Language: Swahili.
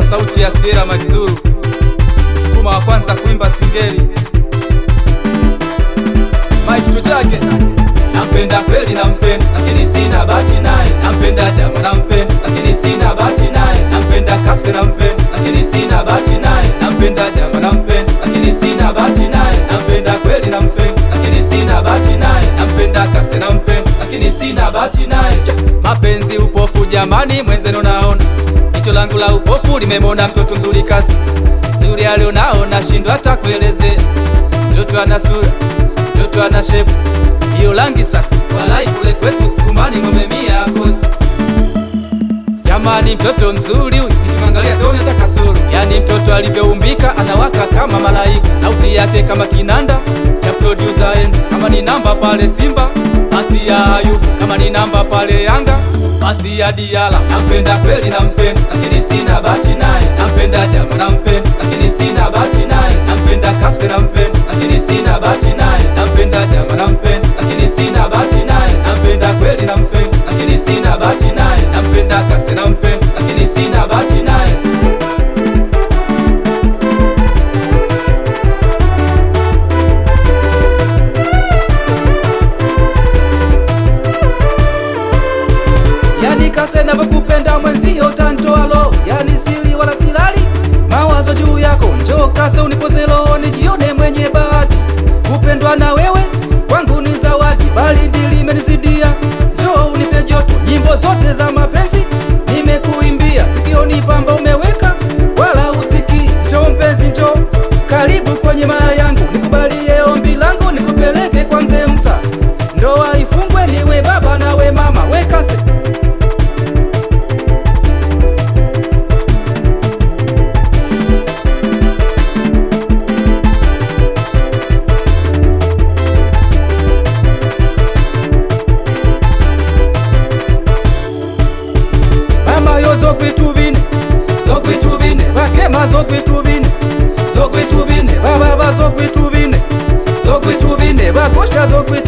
sauti ya Sierra Magizuru, msukuma wa kwanza kuimba singeli. Mike Tujage, nampenda kweli, nampenda lakini sina bahati naye. Nampenda Jama, nampenda lakini sina bahati naye. Nampenda Kase, nampenda lakini sina bahati naye. Nampenda Jama, nampenda lakini sina bahati naye. Nampenda kweli, nampenda lakini sina bahati naye. Nampenda Kase, nampenda lakini sina bahati naye. Mapenzi upofu jamani, mwenzenu naona jicho langu la upofu limemwona mtoto nzuri kasi nzuri alionao, nashindwa hata kuelezea. Mtoto ana sura, mtoto ana shepu, hiyo rangi sasa, walai kule kwetu Sukumani ng'ombe mia kosi. Jamani, mtoto mzuri huyu, nikimwangalia sioni hata kasoro. Yani mtoto alivyoumbika anawaka kama malaika, sauti yake kama kinanda cha producer enzi. Kama ni namba pale Simba basi ya Ayubu, kama ni namba pale Yanga basi ya Diala. Nampenda kweli, nampenda lakini sina bahati naye. Nampenda Jama, nampenda lakini sina bahati naye. Nampenda Kase, nampenda lakini sina bahati naye. Nampenda Jama, nampenda lakini sina bahati naye. Nampenda kweli, nampenda lakini sina bahati naye. Nampenda Kase, nampenda lakini sina bahati naye. Yani Kase navyokupenda mwenzio tantoa lo, yani siri wala silali mawazo juu yako. Njoo Kase unipoze roho nijione mwenye bahati, kupendwa na wewe kwangu ni zawadi, baridi limenizidia. Njoo unipe joto, nyimbo zote za mapenzi nimekuimbia, sikioni pamba umeweka wala usiki. Njoo mpenzi, njoo karibu kwenye maya yangu, nikubalie ombi langu, nikupeleke kwa mzee Musa, ndoa ifungwe, niwe baba nawe mama, we Kase. mama yo zokwitubine zokwitubine bakema zokwitubine zokwitubine bababa zokwitubine zokwitubine bakosha zokwitubine